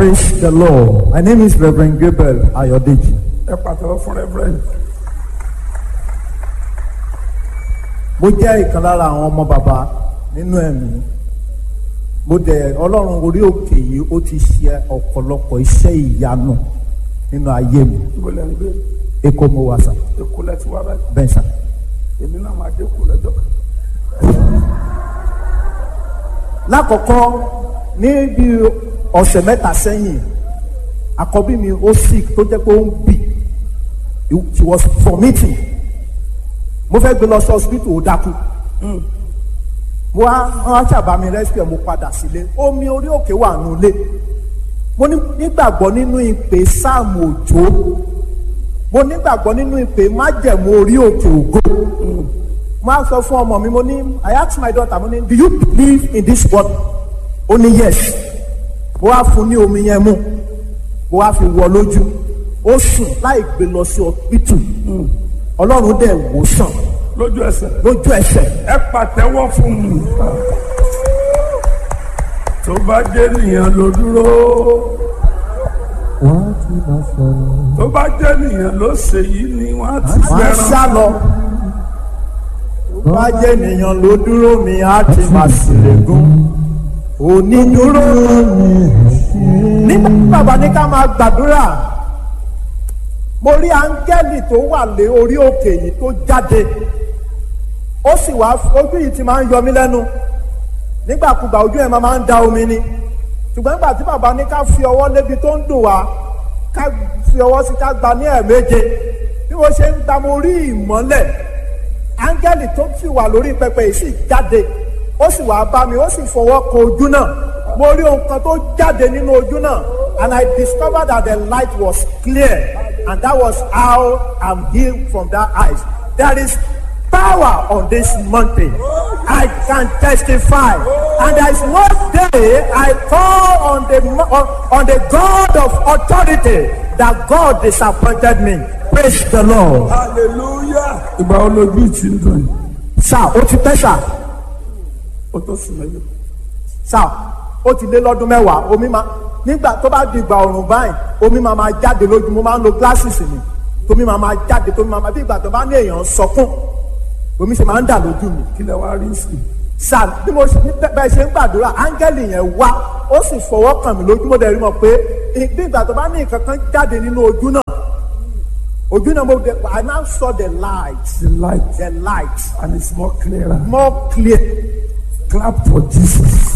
Praise the Lord. My name is Reverend Gabriel Ayodeji. ẹ pàtẹ́wọ́ fún reverend Mo jẹ́ ìkan lára àwọn ọmọ bàbá nínú ẹ̀mí. Mo dẹ̀ Ọlọ́run orí òkè yìí ó ti ṣe ọ̀pọ̀lọpọ̀ iṣẹ́ ìyanu nínú ayé mi. ibo lẹ́ ń gbé Èkó mo wà sà, èkó lẹ́ ti wá báyìí bẹ́ẹ̀ sà. èmi náà máa dé kó lẹ́jọ́ kan Lákọ̀ọ́kọ́ ní bí ọ̀sẹ̀ mẹ́ta sẹ́yìn, àkọ́bí mi ó sick tó jẹ́ pé ó ń bì. She was vomiting. Mo fẹ́ gbé lọ sí hospital ó dákú. mo wá wọn á ṣàbá mi rescue mo padà sílé omi orí òkè wà nulẹ̀ mo ní- nígbàgbọ́ nínú ìpè sáàmù òjò mo nígbàgbọ́ nínú ìpè májẹ̀mú orí òkè ògo mo á sọ fún ọmọ mi mo ní I ask my daughter mo ní do you believe in this word ó ní yes mo wá fún ní omi yẹn mu mo wá fi wọ lójú ó sùn láì gbé lọ sí ọpítù ọlọ́run dẹ̀ wò sàn lójú ẹsẹ̀ lójú ẹsẹ̀ ẹ pàtẹ́wọ́ fún mi tó bá jẹ́ nìyẹn ló dúró wọ́n ti máa sọ̀rọ̀. tó bá jẹ́ nìyẹn ló ṣe yìí ni wọ́n á ti máa ń fẹ́ràn sá lọ. tó bá jẹ́ ènìyàn ló dúró mi á ti máa ṣèlégún. onídúró nígbà tí bàbá ní ká máa gbàdúrà mo rí áńgẹ́lì tó wà lé orí òkè yìí tó jáde ó sì wá ojú yìí ti máa ń yọ mí lẹ́nu nígbàkúgbà ojú ẹ̀ máa ń da omi ni ṣùgbọ́n nígbà tí bàbá ní ká fi ọwọ́ lébi tó ń dùn wá ká fi ọwọ́ sí ká gba ní ẹ̀ẹ̀méje bí mo ṣe ń gba mo rí ìmọ́lẹ̀ áńgẹ́lì tó sì wà lórí pẹpẹ yìí sì jáde ó sì wá bá mi ó sì fọwọ́ kan ojú náà mo rí ohun kan tó jáde nínú ojú náà and I discovered that the light was clear and that was how I'm healed from that eyes there is power on this mountain. I can testify. And there is one day I call on the mo- on, on the God of authority that God disappointed me. Praise the Lord. hallelujah ìgbà wo lójú ìtì ń dùn yìí Sá ó ti pẹ́ sá ó tó sùn mẹ́lẹ̀ sá ó ti lé lọ́dún mẹ́wàá omi máa nígbà tó bá di ìgbà ọ̀rùn báyìí omi máa máa jáde lójú mo máa ń lo glasses mi tómi máa máa jáde tómi máa máa bí ìgbà tó bá ní èèyàn sọkún omi ṣe máa ń dà lójú mi. kí lẹ wá rí sí i sir bí mo ṣe- ní bẹ́- bẹ́ẹ̀ ṣe ń gbàdúrà áńgẹ́lì yẹn wá ó sì fọwọ́ kàn mí lójú mo dẹ̀ rí mọ̀ pé bí ìgbà tó bá ní nǹkan kan jáde nínú ojú náà ojú náà mo dẹ̀ I now saw the light the light the light and it's more clearer more clear clap for Jesus.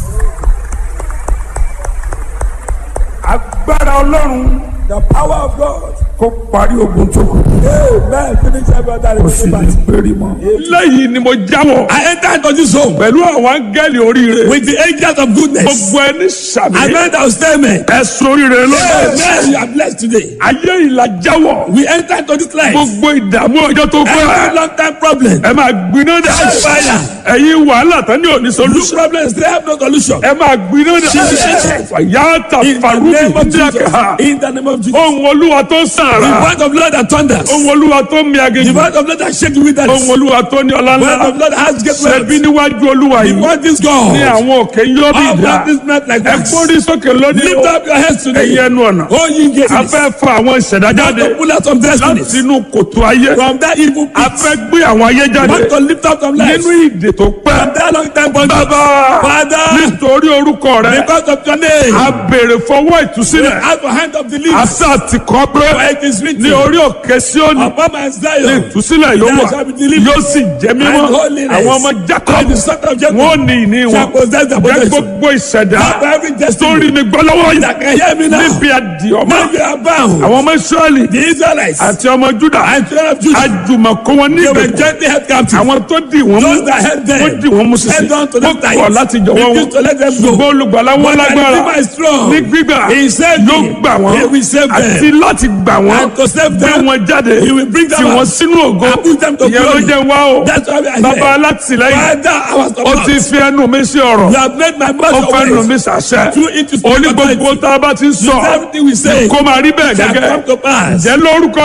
agbára ọlọ́run the power of God. kó parí ogun tó kù amen finish every other kó sì ní péré mọ́. lẹ́yìn ni mo jáwọ́ I enter into this home pẹ̀lú àwọn áńgẹ́lì oríire with the angels of goodness. gbogbo ẹni sàmì I meant our statement. ẹ̀sùn oríire lọ́dọ̀ Amen. You are blessed today. ayé ìlà jáwọ́ We enter into this life. gbogbo ìdààmú ọjọ́ tó Every pẹ́ long time problem. ẹ máa gbiná dà Catch fire. ẹ̀yin wàhálà tán ní òní This solution problem still have no solution. ẹ máa gbiná dà Jesus. fàyàtà In the farubi name of ndíyàkà Jesus. In the name of Jesus. ohun olúwa tó The sàrà word of Lord that thunders. ohun olúwa tó mi The aginjù word of Lord that shake the wilderness. ohun olúwa tó ní ọlá The word ńlá of Lord that has great ṣẹbi wealth. níwájú olúwa The yìí word is God. ní àwọn òkè yóò bí All ìdá that is not like ẹ wax. gbórí sókè lónìí Lift up your heads today. ẹ̀yin ẹnu ọ̀nà Oh, ye gates. a fẹ́ fa àwọn ìṣẹ̀dá Want jáde to pull out some láti destinies inú kòtò ayé from that evil a pit. fẹ́ gbé àwọn ayé jáde Want to lift up some lives nínú ìdè tó pẹ́ from that long time bondage. bàbá Father, nítorí orúkọ rẹ because of your name, a béèrè fọwọ́ we ìtúsílẹ̀ have a hand of the leaves. àṣà ti kọ́ pé For it is written, ní orí òkè Síónì upon my ní Zion, ìtúsílẹ̀ yóò there wà shall be deliverance yóò sì jẹ́ mímọ́ and holiness. àwọn ọmọ And Jacob the son of Jacob wọn ò ní ìní shall wọn possess the jẹ́ possession. gbogbo ìṣẹ̀dá Have every tó destiny rí mi gbọ́ lọ́wọ́ that yìí can hear me now. níbi àdìọ́mọ́ Now you are bound. àwọn ọmọ Ísírẹ́lì The Israelites àti ọmọ Júdà and children of Judah, àjùmọ̀kó wọn ní they were ìgbèkùn gently held captive. àwọn tó dì wọ́n mú Those that held them, wọ́n dì wọ́n mú sísè held on to wọ́n them tight. kọ̀ láti jọ̀wọ́ wọn Refused to let them go. ṣùgbọ́n olùgbàlà wọn But the lágbára Redeemer is strong. ní gbígbà He saved yóò me. gbà wọ́n He will save them. àti láti gbà wọ́n And to save gbé them, wọn jáde He will bring them tì wọ́n out. sínú ògo And put them to ìyẹn ló glory. jẹ́ wá o That's why we are bàbá here. alátìlẹ́yìn Father, our ó ti support. fi ẹnu mi sí ọ̀rọ̀ You have made my ó mouth fẹ́ your nu mi ways. sàṣẹ Through it to speak oní gbogbo authority. tá a bá ti ń sọ Everything we say kó máa rí bẹ́ẹ̀ shall gẹ́gẹ́ come to pass. jẹ́ lórúkọ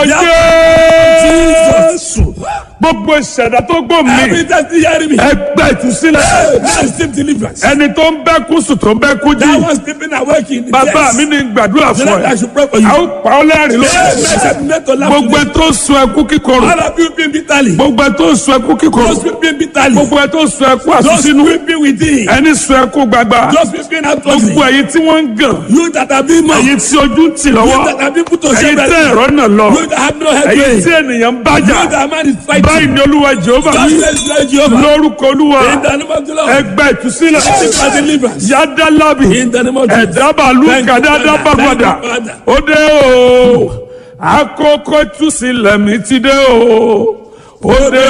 Jesus. Jésù gbogbo ìṣẹ̀dá tó gbò mí Every time you hear me, ẹgbẹ́ ìtúsílẹ̀ now receive deliverance. ẹni tó ń bẹ́ kú sùn tó ń bẹ́ kú That jí was sleeping awake in the bàbá chest. mi ní gbàdúrà The fún Lord, I ẹ should pray for you. a ó pa ọ́ lẹ́rìn lórí Amen. Said not to laugh gbogbo ẹ today. tó ń sun ẹkú kíkorò All of you weeping bitterly. gbogbo ẹ tó ń sun ẹkú kíkorò Those weeping bitterly. gbogbo ẹ tó ń sun ẹkú Those àsúnsínú weeping within. ẹni sun ẹkú gbagba Those weeping gbogbo outwardly. ẹ̀yin tí wọ́n ń gàn You that have been mocked. ẹ̀yin tí ojú ń tì lọ́wọ́ You that have been put to ẹ̀yin shame. tẹ́ ẹ̀rọ náà lọ You that have no head. ẹ̀yin You tí ènìyàn ń bájà that man is fighting. báyìí ni olúwa jehova God wí says, Lord Jehovah. lórúkọ olúwa In the name of the Lord. ẹgbẹ́ ìtúsílẹ̀ Seek for deliverance. yádàlábì In the name of Jesus. ẹ̀dábàlú Thank you, kàdáadá Father. bàgbàdà Thank you, Father. ó dé o àkókò ìtúsílẹ̀ mi ti dé o ó dé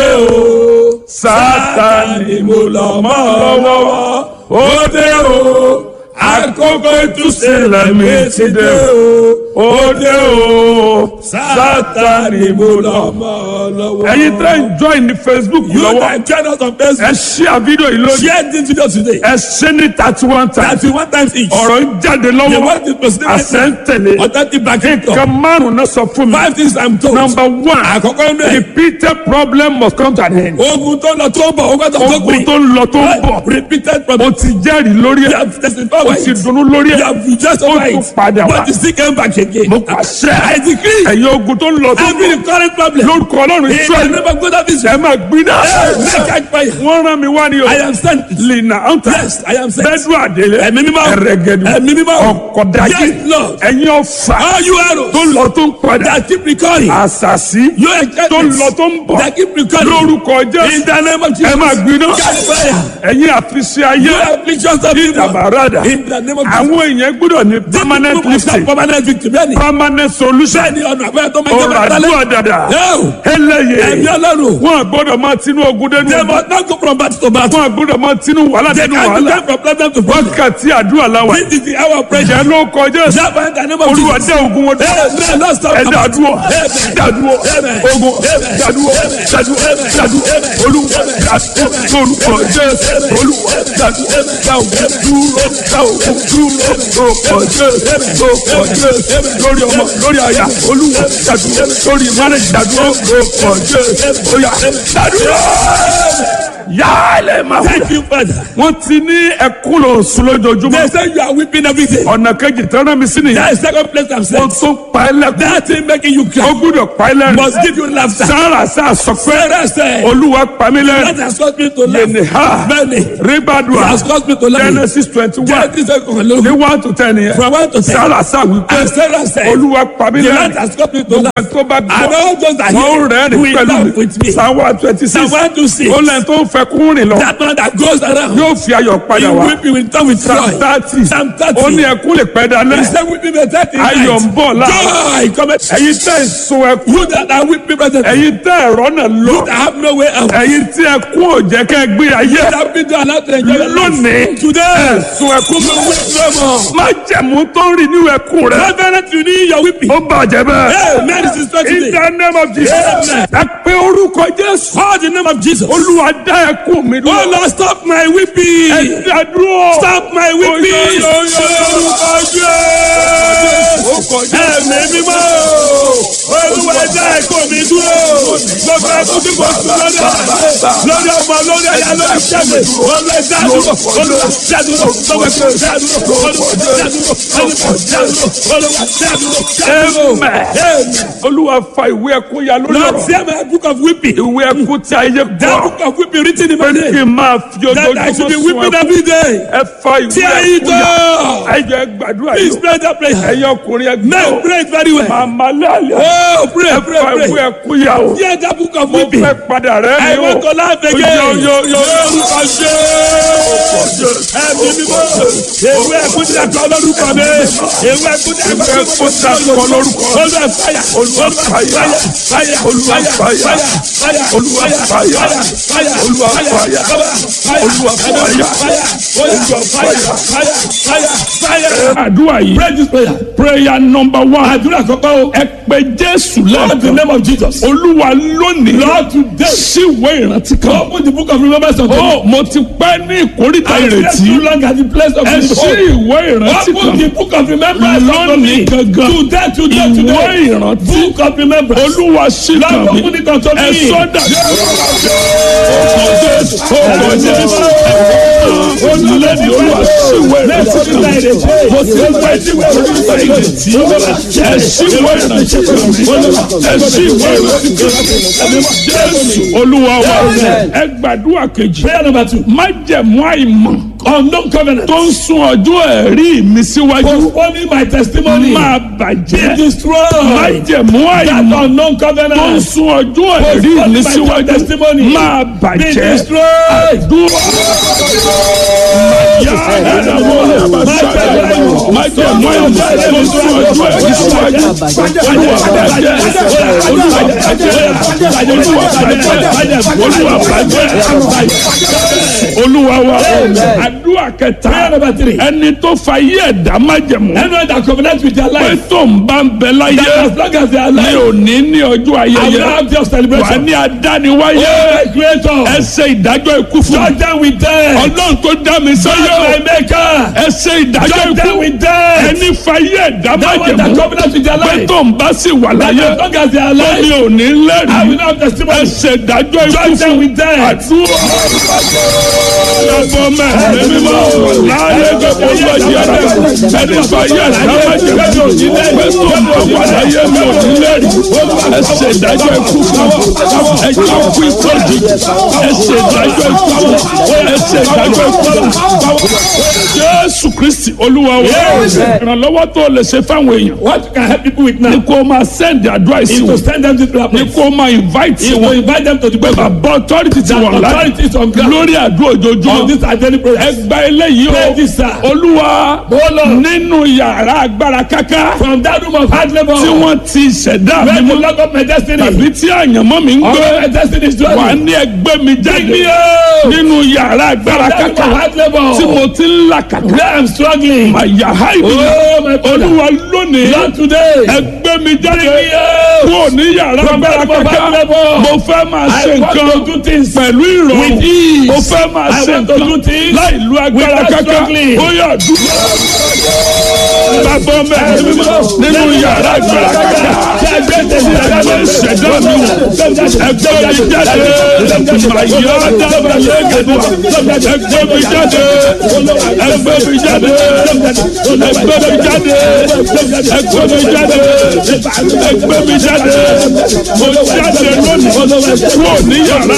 o sátani mo lọ mọ́ lọ́wọ́ ó dé o àkókò ìtúsílẹ̀ mi ti dé o ó dé o sátani mo lọ mọ́ lọ́wọ́. ẹ̀yin tẹ́ ń join ní facebook You lọ́wọ́ that join us on ẹ Facebook. ṣí àfídíò yìí lónìí Share this video today. ẹ ṣe ní thirty one times Thirty one times each. ọ̀rọ̀ ń jáde The lọ́wọ́ word is proceeding right àṣẹ ń now. tẹ̀lé Authentic backing nǹkan up. márùn-ún náà sọ fún mi Five things I'm told. number one Àkọ́kọ́ inú ẹ̀. repeated problem must come to an end Ogun tó lọ tó ń bọ̀, ogun tó tó ogun gbìn. tó ń lọ tó ń bọ̀ Repeated o problem. ti jẹ́rìí lórí You ẹ̀ have testified o by ti it. dunnú lórí You ẹ̀ have rejoiced ó over tún it. padà wá But you still came back again. mo pàṣẹ I decree. ẹ̀yin ogun tó ń lọ tó ń Every bọ̀ current problem. lórúkọ ọlọ́run In the israẹli name of God of ẹ Israel. máa gbiná Make catch fire. wọ́n rán mi wá ní o I am sent. lina anta Yes, I am sent. bẹ́ẹ̀dù àdélé Ẹ̀mí mímọ́. ẹ̀rẹ̀gẹ̀dù Ẹ̀mí mímọ́. ọ̀kọ̀dájì Yes, Lord. ẹ̀yin ọ̀fà All you arrows tó ń lọ tó ń padà that keep recurring. àṣàṣì Your tó ń enchantments lọ tó ń bọ̀ that keep recurring. lórúkọ In jésù the name of ẹ Jesus. máa gbiná Catch fire. ẹ̀yin àfiṣe ayé You have pictures of people. ìdàbàràdà In the name of Jesus. àwọn èèyàn gbọ́dọ̀ ní permanent People must have lifting Permanent victory. Bẹ́ẹ̀ni. permanent solution Bẹ́ẹ̀ni ọ̀nà àbẹ́rẹ́ tó máa ń ọ̀rọ̀ jẹ́ àdúrà dàdà Yóò. ẹlẹ́yẹ Ẹ̀mí ọlọ́run. wọn gbọ́dọ̀ máa tinú ogun dénú They must not go from battle to battle. wọn gbọ́dọ̀ máa tinú wàhálà They dénú can't wàhálà go from problem to problem. wákàtí àdúrà làwà This is the hour of prayer. ìjẹ́ ló kọjá sí Java in the name of olúwa Jesus. dá ogun wọn dúró Amen. Lord, stop. ẹ dàdúró Amen. dàdúró Amen. ogun Amen. dàdúró Amen. dàdúró Amen. dàdúró Amen. olúwa dàdúró lórúkọ jésù olúwa dàdúró dá ogun dúró dá ogun dúró lórúkọ jésù lórúkọ jésù lórí ọmọ lórí àyà olúwa dàdúró lórí mánẹjì dàdúró lórúkọ jésù óyá dàdúró yálẹ̀ máa wù. Thank you, Father. wọ́n ti ní ẹkún lọ sùn lójoojúmọ́ They say you are weeping every day. ọ̀nà kejì tẹ́lẹ̀ mi sí nìyẹn That is second place I'm saying. wọ́n tún pa ẹ́ lẹ́kún That thing making you ó cry gbúdọ̀ pa ẹ́ lẹ́rìn must give you laughter. sára sá sọ pé Sarah said, olúwa pa mí that lẹ́rìn has caused me to yẹnì laugh. ha Many. ribadua has caused me to laugh. genesis twenty one Genesis second ní Lord. one to ten yẹn From one to ten. sára sá wípé And Sarah said, olúwa pa mí the lẹ́rìn Lord has caused me to laugh. tó bá And gbọ́ all those that wọ́n hear rẹ́rìn will pẹ̀lú laugh with me. mi psalm one twenty six Psalm one to six. ó lẹ́yìn tó ń fẹ́ kún rìn lọ That man that goes around. yóò fi ayọ̀ padà He wá weeping with tongue with psalm joy. thirty Psalm thirty. ó ní ẹkún lè pẹ́ He dalẹ́ said weeping may thirty ayọ̀ ń bọ̀ láàárọ̀ Joy cometh. ẹ̀yin tẹ́ ẹ̀ sun ẹkún You that are weeping present. ẹ̀yin tẹ́ ẹ̀rọ náà lọ You that have no way out. ẹ̀yin tí ẹkún ò jẹ́ kẹ́ ẹ gbé ayé You that been to allow to enjoy your life. lónìí Today. sun ẹkún You will weep no more. má jẹ̀mú tó ń rìn nínú ẹkún rẹ Reverend, you need your weeping. ó bàjẹ́ bẹ́ẹ̀ Amen. This is in today. the name of Jesus Amen. ẹ pé orúkọ Jésù Call the name of Jesus. olúwa dá ẹkún mi Oh dúró Lord, stop my weeping. ẹ dá dúró Stop my weeping. Oyo, yo, yo. Orúkọ Jésù. Ẹ̀mí mímọ́. Olúwa ẹja ẹ̀kọ́ mi dúró. Gbogbo ẹkún tí mo sùn lọ́dọ̀. Lórí ọmọ lórí ẹ̀yà lórí ṣẹ́gun. Olúwa ẹja dúró. Olúwa ẹja dúró. Gbogbo ẹkún ẹja dúró. Olúwa ẹja dúró. Olúwa ẹja dúró. Olúwa ẹja dúró. Ẹja dúró. Amen. Amen. olúwa fa ìwé ẹkún ya lórí Lord, ọ̀rọ̀ tear my book of weeping. ìwé ẹkún tí ayé That gbọ́ book of weeping written in my kí name. n máa fi That I should be ojoojúmọ́ sun weeping ẹkún every day. ẹ fa ìwé Tear it ẹkún ya up. ẹ jẹ́ gbàdúrà Please yìí pray that prayer. ẹ̀yin ọkùnrin ẹ Men gbọ́ pray it very well. màmá lálẹ́ Oh, pray. ẹ pray, fa pray. ìwé ẹkún yà o Hear that book of mo weeping. fẹ́ padà rẹ́ I mi o want to laugh again. Yo, yo, yo, yo. Lórúkọ Jésù. Ẹ̀mí mímọ́. Ewé ẹ̀kún ti àkọ́ lórúkọ mi. Ewé ẹ̀kún ti àkọ́ Ewé ẹ̀kún ti àkọ́ lórúkọ. Olúwa fàyà. Olúwa fàyà. Fàyà. Olúwa fàyà. Fàyà. Olúwa fàyà. Fàyà. Olúwa fàyà. Olúwa fàyà. Olúwa fàyà. Fàyà. Fàyà. Fàyà. àdúrà yìí Pray this prayer. prayer number one Àdúrà kọ́kọ́ o. ẹ pé Jésù Lord, in the lẹ́ẹ̀kan name of Jesus. Olúwa lónìí Lord, today. síwé ìrántí kan Open the book of remembrance of ó mo ti pẹ́ ní ìkórìtà I slept ìrètí too long at the place of ẹ his sí hope. ìwé ìrántí Open the kan book of remembrance unto me. lónìí gangan Today, today, ìwé today. ìrántí Book of remembrance. Olúwa sí Lord, kan mi open it unto me. ẹ sọ́dà ọkọ̀ Jésù olùlẹ́ni Olúwa síwé ìrántí kan mo ti pẹ́ ní ìkórìtà ìrètí ẹ síwé ìrántí kan mi ẹ síwé ìrántí kan mi Jésù Olúwa wa ẹ gbàdúrà kejì Prayer number two. májẹ̀mú àìmọ̀ Unknown covenant. tó ń sún ọjọ́ ẹ̀rí mi síwájú Postponing my testimony. máa Be bàjẹ́ destroyed. májẹ̀mú That àìmọ̀ unknown tó ń covenant. sún ọjọ́ ẹ̀rí mi Postponing my síwájú testimony. máa Be bàjẹ́ destroyed. dúró. Yá ẹ̀dàwọ̀ májẹ̀mú àìmọ̀ tó ń sún ọjọ́ ẹ̀rí síwájú olúwa bàjẹ́ olúwa bàjẹ́ olúwa bàjẹ́ olúwa bàjẹ́ olúwa wa àdúrà kẹta Prayer number three. ẹni tó fa yí ẹ̀dá májẹ̀mú Anyone that covenant with their pé life. tó ń bá ń bẹ láyé That as long as they are ní alive. òní ní ọjọ́ I will ayẹyẹ have their wà celebration. ní adániwáyé Oh, my creator. ẹ ṣe ìdájọ́ ikú fún Judge them with them. ọlọ́run tó dá mi Judge sáyé my maker. ẹ ṣe ìdájọ́ Judge them ikú with them. ẹni fa yí ẹ̀dá That one that májẹ̀mú covenant with their pé life. tó ń bá sì wà That láyé as long as they are tó ní alive. òní I will lẹ́rìí not have ẹ testimony. ṣe ìdájọ́ ikú Judge them fún with them. àdúrà ọgbọ́n mẹ́rin mímọ́ láyé gbogbo ọjọ́ ẹ̀dá ẹni fa yí ẹ̀dá májẹ̀mú pé tó ń bá wà láyé mi ò ní lẹ́rìí ẹ ṣe ìdájọ́ ikú fún ẹ jẹ́ kú ikú òjijì ẹ ṣe ìdájọ́ ikú fún ẹ ṣe ìdájọ́ ikú fún Jésù Kristi Olúwa wa ìrànlọ́wọ́ tó lè ṣe fáwọn èèyàn What you can help people with ni now kó máa send advice is to wọn send them to the ni place. kó máa invite Is to wọn invite them to the pé place. bàbá authority ti wà láyé Authorities on ground. lórí àdúrà On ojoojúmọ́ this identity prayer. ẹgbà eléyìí Pray this, sir. o Olúwa Oh, Lord. nínú yàrá agbára káká From that room of hard labor. tí wọ́n ti ṣẹ̀dá mi Where to mọ́ lock up my destiny. tàbí tí àyànmọ́ mi ń All gbé my destiny is wà dwelling. ní ẹgbẹ́ mi jáde me out. nínú yàrá agbára That room of káká hard labor. tí mo ti ń là kàkà Where I'm struggling. àyà háìdì Oh, my brother. Olúwa lónìí Lord today. ẹgbẹ́ mi jáde me out. kúrò ní yàrá From agbára that room of káká hard labor. mo fẹ́ máa I ṣe want nǹkan to do things pẹ̀lú ìrọ̀rùn with ease. mo fẹ́ máa I ṣe want to do nǹkan things láì lu agbára without káká struggling. ó yà dúró. Bàbá mẹ́rin mímọ́ nínú yàrá agbára káká ẹgbẹ́ ìṣẹ̀dá mi wò ẹgbẹ́ mi jáde màyà dábàá lẹ́gẹ̀dẹ̀ ẹgbẹ́ mi jáde ẹgbẹ́ mi jáde ẹgbẹ́ mi jáde ẹgbẹ́ mi jáde ẹgbẹ́ mi jáde mo jáde lónìí kúrò ní yàrá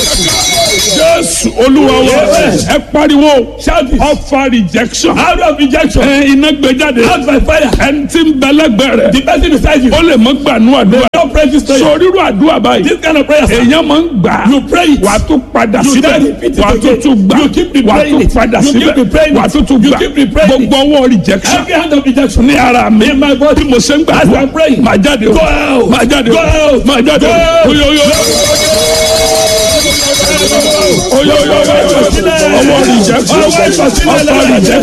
Jésù Olúwa wa ẹ pariwo ọfà rejection Out of rejection. ẹ iná gbé jáde Out by fire. ẹni tí ń bẹ lẹ́gbẹ̀ẹ́ rẹ̀ The person beside you. ó lè mọ gbanú àdúrà Don't pray this prayer. sórí irú àdúrà báyìí This kind of prayer. sir. èèyàn máa ń gbà á You pray it. wà á tún padà You síbẹ̀ then repeat it wà á tún again. tún gbà You keep wà á replaying tún it. padà You keep síbẹ̀ replaying wà á it. tún tún You gbà keep replaying it. gbogbo ọwọ́ rejection Every hand of rejection. ní ara mi In my body. bí mo ṣe ń gbà As I'm praying. máa jáde o Go out. máa jáde o Go out. máa jáde Go o out. oyoyo oyoyo ọwọ́ rejection ọwọ́ rejection máa jáde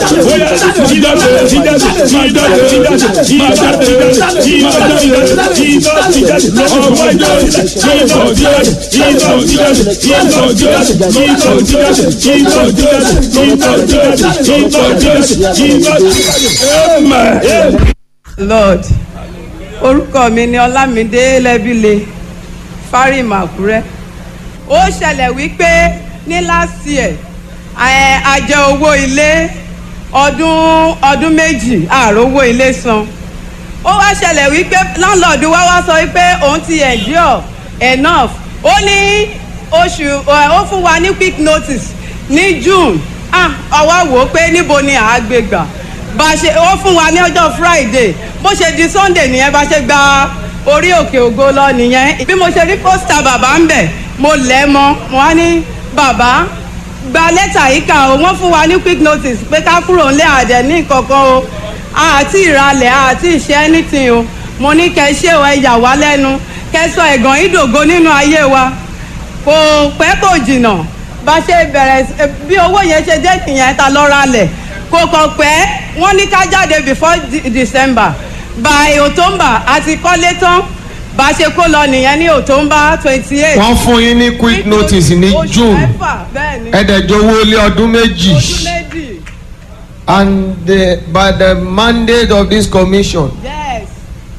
máa jáde máa jáde amen. lord orúkọ mi ni ọlámídé lẹ́bílẹ̀ fárímù àkúrẹ́ ó ṣẹlẹ̀ wípé ní last year ẹ̀, a jẹ owó ilé ọdún ọdún méjì ààrò owó ilé san ó wá ṣẹlẹ̀ wípé láńlọ́ọ̀dù wa wá sọ wípé òun ti endure enough ó ní oṣù ẹ̀, ó fún wa ní quick notice ní june ah ọwọ́ wò ó pé níbo ni àá gbé gbà bá a ṣe ó fún wa ní ọjọ́ friday bó ṣe di sunday nìyẹn bá ṣe gba orí òkè ògo lọ nìyẹn bí mo ṣe rí pósítà bàbá ń bẹ̀ mo lẹ̀ mọ́ mo wá ní bàbá gba lẹ́tà yìí kà ó wọ́n fún wa ní quick notice pé ká kúrò ńlẹ̀ àdẹ̀ ní kankan o àti ìralẹ̀ àti ìṣe anything o mo ní kẹ́ ṣé o ẹ yà wá lẹ́nu kẹ́ sọ ẹ̀gàn ìdògo nínú ayé wa kò pẹ́ kò jìnnà bá ṣe bẹ̀rẹ̀ sí- bí owó yẹn ṣe dé nìyẹn ta lọ ralẹ̀ kò kàn pẹ́ wọ́n ní ká jáde before De- December by October àti kọ́lé tán bá ṣe kó lọ nìyẹn ní October twenty eight wọ́n fún yín ní quick notice ní oṣù june mẹ́fà bẹ́ẹ̀ ni ẹ̀ẹ́dẹ̀jọ́wọ́ lé ọdún méjì oṣù méjì and the, by the mandate of this commission yes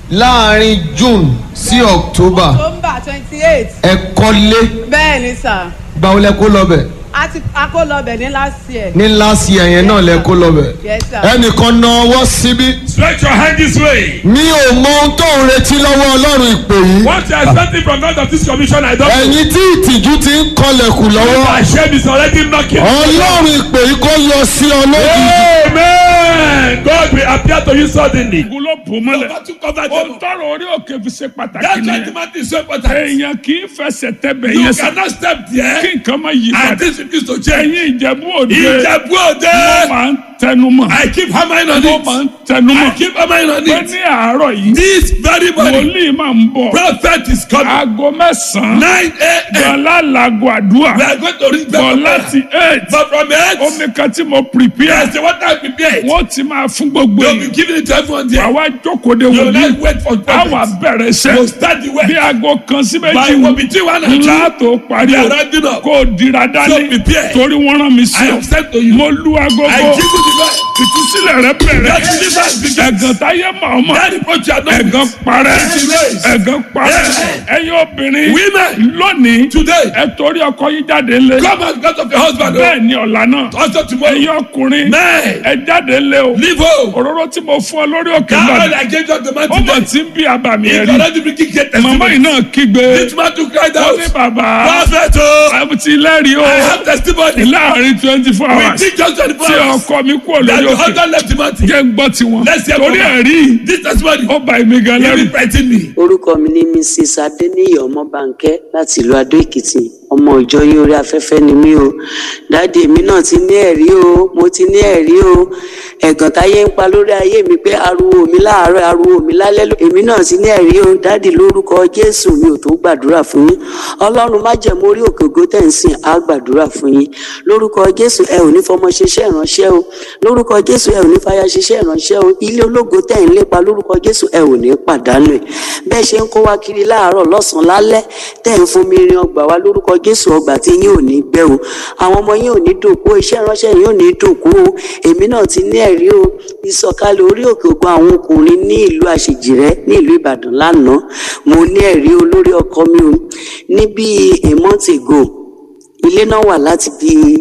láàrin june sí october October twenty eight ẹ kọ́lé bẹ́ẹ̀ ni sà gbàwó lẹ kó lọ́bẹ̀ a ti a kó lọ bẹ̀ ní last year ní last year yẹn náà lẹ kó lọ́bẹ̀ yes sir. ẹnìkan na ọwọ́ síbí Stretch your hand this way. mi ò mọ ohun tó ń retí lọ́wọ́ ọlọ́run ìpè yìí What you are expecting from God of this commission, I don't know. ẹ̀yin tí ìtìjú ti ń kọlẹ̀kùn lọ́wọ́ My shame is already knocking. ọlọ́run ìpè yìí kó yọ sí ọ lójijì. Amen. God will appear to you suddenly. ogun ló bò mọ́lẹ̀. Number two, cover ó them. tọrọ orí òkè fi ṣe pàtàkì That's why nìyẹn. Timothy is so important. èèyàn kì í fẹsẹ̀ tẹ́bẹ̀ You yẹn sàn. cannot step kí there nǹkan má yí and padà. this is to change. ẹ̀yin ìjẹ̀bú òde. Ìjẹ̀bú wọ́n Òde. máa ń tẹnu mọ́. I keep hammering on wọ́n máa ń it. tẹnu I mọ́. keep hammering on pé it. ní àárọ̀ yìí. This very morning, wòlíì máa ń bọ̀. prophet is coming. aago mẹ́sàn-án. 9 a.m. gbọ̀nlá làgò àdúrà. We are going to reach bọ̀ back láti eight. But from it, omi kan tí mo prepare. yes, the water will be prepared. wọ́n ti máa fún gbogbo You'll be yìí. giving it to everyone there. àwa jókòó de You will wòlíì. not wait for àwa prophets. bẹ̀rẹ̀ iṣẹ́. You start the bí work. aago kan sí méjì By wù. between one and two, ńlá tó parí we o. are rounding up. kó o dira dání. So prepare. torí wọ́n rán mi sí I ọ. have said to you, mo lu agogo. I give you the word. ìtúsílẹ̀ rẹ bẹ̀rẹ̀. That deliverance begins. ẹ̀gàn táyé màmá. That reproach you are not ẹ̀gàn parẹ́. It is raised. ẹ̀gàn parẹ́. Yes. ẹ̀yin obìnrin. Women. lónìí. Today. ẹ torí ọkọ yín jáde lé. Come out because of your husband. oh. bẹ́ẹ̀ ni ọ̀la náà. Also tomorrow. ẹ̀yin ọkùnrin. Men. ẹ jáde lé o. Leave home. òróró tí mo fún ọ lórí òkè That náà. oil I gave you on the man ó mọ̀ today. tí ń bí àbàmì If ẹ̀rí. you already bring great màmá yìí testimony. náà kígbe. This man to cry ó out. ní bàbá. Prophet, oh, àbùtí lẹ́rìí o. I have testimony. láàrin twenty four We hours. think just 24 tí hours. ọkọ mi kú That olórí your òkè. husband left Timothy. jẹ́ ń gbọ́ tiwọn. Let's hear torí from her. ẹ̀rí This testimony. ó ba èmi gan You lẹ́rù. be frightened me. orúkọ mi ní mrs adeniyi ọmọbánkẹ láti ìlú adó èkìtì ọmọ ìjọ yín orí afẹ́fẹ́ ni mí o dáàdi èmi náà ti ní ẹ̀rí o mo ti ní ẹ̀rí o ẹ̀gàn táyé ń pa lórí ayé mi pé ariwo mi láàárọ̀ ariwo mi lálẹ́ ló- èmi náà ti ní ẹ̀rí o dáàdi lórúkọ jésù mi ò tó gbàdúrà fún yín ọlọ́run má jẹ̀mú orí òkè ògo tẹ̀ ń sìn á gbàdúrà fún yín lórúkọ jésù ẹ ò ní fọmọ ṣiṣẹ́ ìránṣẹ́ o lórúkọ jésù ẹ ò ní fàyà ṣiṣẹ́ ìránṣẹ́ o ilé ológo tẹ̀ ń lépa lórúkọ jésù ẹ ò ní pàdánù ẹ̀ bẹ́ẹ̀ ṣe ń kó wá kiri láàárọ̀ lọ́sàn-án lálẹ́ tẹ̀ ń fomi rin ọgbà wa lórúkọ jésù ọgbà tí yín ò ní gbẹ o àwọn ọmọ yín ò ní dòkú o iṣẹ́ ìránṣẹ́ yín ò ní dòkú o èmi náà ti ní ẹ̀rí o ìsọ̀kalẹ̀ orí òkè ògùn àwọn ọkùnrin ní ìlú àṣejìrẹ́ ní ìlú ìbàdàn lánàá mo ní ẹ̀rí o lórí ọkọ mi o ní bíi a month ago ilé náà wà láti bíi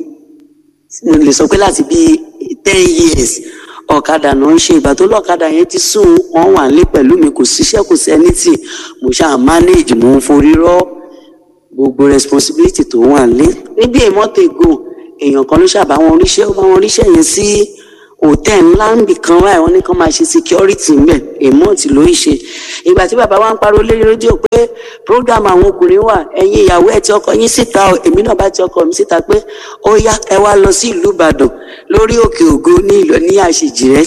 mo lè sọ pé láti bíi ten years ọ̀kadà náà ń ṣe ìgbà tó lọ́kadà yẹn ti sùn wọ́n wà nílé pẹ̀lú mi kò síṣẹ́ kò sẹ́ni tì mo ṣáà manage mo ń forí rọ́ gbogbo responsibility tó wà nílé níbi èmọ́tò ègò èèyàn kan ló ṣàbá wọn ríṣẹ́ ó bá wọn ríṣẹ́ yẹn sí hòtẹ́ẹ̀ ńlá ń bì kan wáyé wọn ní kán máa ṣe security ńbẹ̀ èmọ́ọ̀tì ló ń ṣe ìgbà tí bàbá wa ń pariwo lórí rédíò pé program àwọn ọkùnrin wà ẹ̀yin ìyàwó ẹ̀ tí ọkọ yín síta o èmi náà bá ti ọkọ mi síta pé ó yá ẹ wá lọ sí ìlú ìbàdàn lórí òkè ògo ní ìlú ní àṣejìrẹ́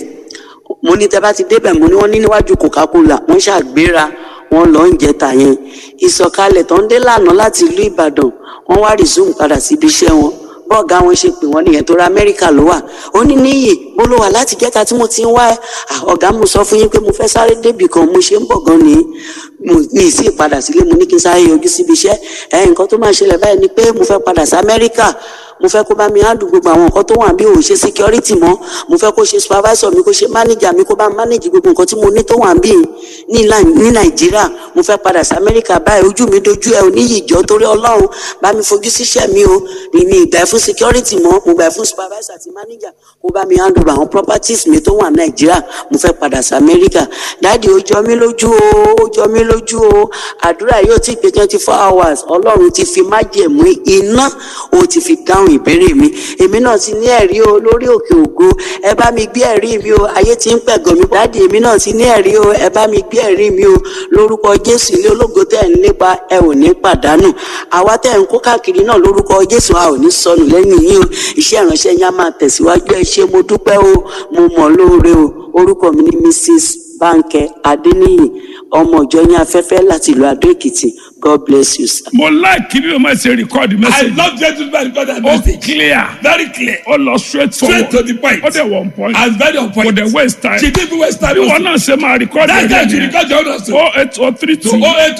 mo ní tẹ bá ti débẹ̀ mo ní wọ́n ní níwájú coca-cola wọ́n ṣàgbéra wọ́n lọ ń jẹta yẹn ìsọ̀kalẹ̀ tó ń dé lànà láti ìlú ìbàdàn wọ́n wá resume padà síbi iṣẹ́ wọn bọ́ọ̀gá wọn ṣe pè wọ́n nìyẹn tó ra amẹ́ríkà ló wà ó ní níyì bó ló wà láti jẹ́ta tí mo ti ń wá ẹ Ah, ọ̀gá mo sọ fún yín pé mo fẹ́ sáré débì kan mo ṣe ń bọ̀ gan ni mo ní ìsí ìpadà sílé mo ní kí n sáré yọjú síbi iṣẹ́ ẹ nǹkan tó máa ṣẹlẹ̀ báyìí ni pé mo fẹ́ padà sí amẹ́ríkà mo fẹ́ kó bá mi handle gbogbo àwọn nǹkan tó wà bí òun ṣe security mọ́ mo fẹ́ kó ṣe supervisor mi kó ṣe manager mi kó bá manage gbogbo nǹkan tí mo ní tó wà bí ní Nai- ní nàìjíríà mo fẹ́ padà sí amẹ́ríkà báyìí ojú mi dojú ẹ oníyìjọ́ torí ọlọ́run bá mi fojú síṣẹ́ mi o mi mi ìgbà ẹ fún security mọ́ mo gbà ẹ fún supervisor àti manager kó bá mi handle àwọn properties mi tó wà nàìjíríà mo fẹ́ padà sí amẹ́ríkà dáàdi ó jọ mí lójú o ó jọ mí lójú o àdúrà yóò ti pé twenty four hours ọlọ́run ti fi májẹ̀mú iná ó ti fi dáhùn dáhùn ìbéèrè mi èmi náà ti ní ẹ̀rí o lórí òkè ògo ẹ bá mi gbé ẹ̀rí mi o ayé ti ń pẹ̀gàn mi dáàdi èmi náà ti ní ẹ̀rí o ẹ bá mi gbé ẹ̀rí mi o lórúkọ jésù ilé ológo tẹ̀ ń lépa ẹ ò ní pàdánù àwa tẹ̀ ń kó káàkiri náà lórúkọ jésù a ò ní sọnù lẹ́yìn yín o iṣẹ́ ìránṣẹ́ yín á máa tẹ̀síwájú ẹ ṣé mo dúpẹ́ o mo mọ̀ lóore o orúkọ mi ni mrs bánkẹ́ adéníyì ọmọ ìjọ yín afẹ́fẹ́ láti ìlú adó èkìtì god bless you sir. mo láìkí bí o máa ṣe record I message. love gentleman because I ó message. clear Very clear. ó lọ straight forward Straight to the point. ó dẹ̀ one point And very on kò point. dẹ̀ waste time. She didn't waste time. bí wọn náà ṣe máa record That guy ẹ̀rí should yẹn record your own also. o eight o three To two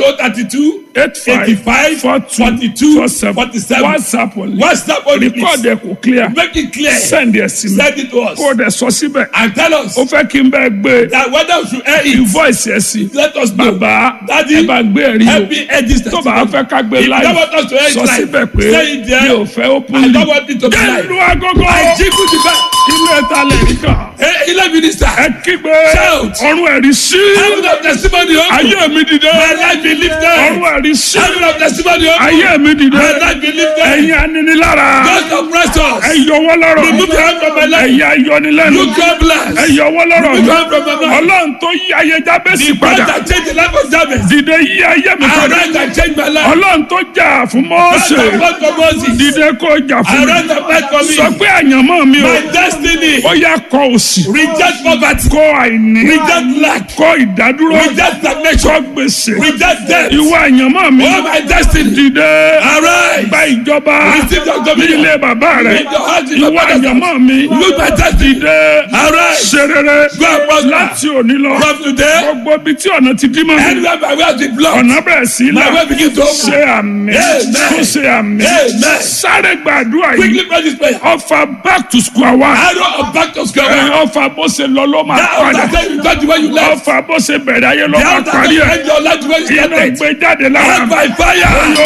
08032 eight five 85 four two 42 four seven 47. whatsapp only WhatsApp only record please. ẹ̀ kò clear Make it clear. send ẹ̀ sí mi Send it to us. kó o dẹ̀ sọ síbẹ̀ And tell us ó fẹ́ kí n bẹ́ẹ̀ gbé that whether we should air it. voice ẹ̀ sí Let us know. bàbá Daddy, ẹ bá gbé ẹ̀rí Help me air this o tó bá fẹ́ ká gbé If you live don't want us to air it sọ live, síbẹ̀ pé say it there. mi ò fẹ́ open I don't want it to be jẹ́ live. ìlú agogo I jingle the bell. ilé ẹ̀ta lẹ́rìí kan Hey, ilé minister. ẹ kígbe Shout. ọ̀run ẹ̀rí sí Heaven of testimony open. ayé mi dìde My life be lifted. ọ̀run ẹ̀rí sí Heaven of testimony open. ayé mi dìde My life be lifted. ẹ̀yin aninilára God oppress us. ẹ yọwọ́ lọ́rọ̀ Remove your hand from my life. ẹ̀yin ayọnilẹ́nu You God bless. ẹ yọwọ́ lọ́rọ̀ Remove your hand from my life. ọlọ́run tó yí ayé jábẹ́sì The God padà that changed the life of Jabez. dìde yí ayé mi padà Arise and change my life. ọlọ́run tó jà fún God Mósè that fought for Moses. dìde kó jà fún mi Arise and fight for me. sọ pé àyànmọ́ mi o My destiny. ó yá kọ òsì Reject poverty. kọ àìní Reject lack. kọ ìdádúró Reject kọ stagnation. gbèsè Reject death. ìwọ àyànmọ́ mi Oh, my destiny. dìde Arise. gba ìjọba Receive your ní dominion. ilé bàbá rẹ In your heart, in your ìwọ father's àyànmọ́ mi Look my destiny. dìde Arise. ṣe rere Go and prosper. láti òní lọ From today, gbogbo ibi tí ọ̀nà ti dí mọ́ mi anywhere my way has been blocked. ọ̀nà bẹ̀rẹ̀ sí í My là way begin to open. ṣe àmì Amen. tó ṣe àmì Amen. sáré gbàdúrà yìí Quickly pray this prayer. ọfà back to square one Arrow of back to square ẹ one. ọfà bó ṣe lọ ló máa That padà altar tell you touch the way you left. ọfà bó ṣe bẹ̀rẹ̀ ayé ló The máa altar parí tell you ẹ̀ end your life the way you iná started. gbé jáde lára Out mi. by fire.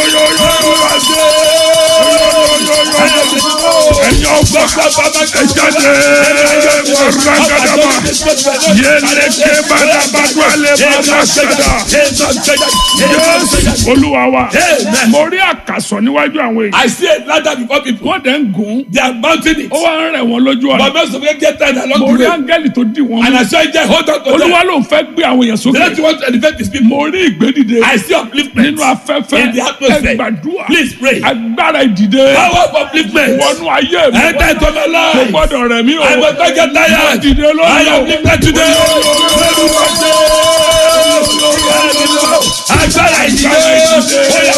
ẹ̀yin ọgbà ẹ jáde mọ̀rágàdàbà yẹlẹ́kẹ́ bàdàbàdù alẹ́ bàdàsàdà Jésù olúwa wa Amen. mo rí àkàsọ̀ níwájú àwọn èèyàn I see a ladder before people. wọ́n dẹ̀ ń gùn They are mounting it. ó wá ń rẹ̀ wọ́n lójú ọ̀nà But most of them get tired mo along rí the way. áńgẹ́lì tó dì wọ́n And mú I saw it there. Hold on to them. olúwa ló ń fẹ́ gbé àwọn èèyàn The sókè next want to elevate his people. mo rí ìgbédìde I see upliftment. nínú afẹ́fẹ́ In the atmosphere. ẹ gbàdúrà Please pray. agbára ìdìde Power of upliftment. wọnú ayé mi Enter into my kò life. gbọ́dọ̀ rẹ̀ mí o I must not get mo tired. dìde I lórí am o. lifted today. Agbára ìdílé. Agbára ìdílé.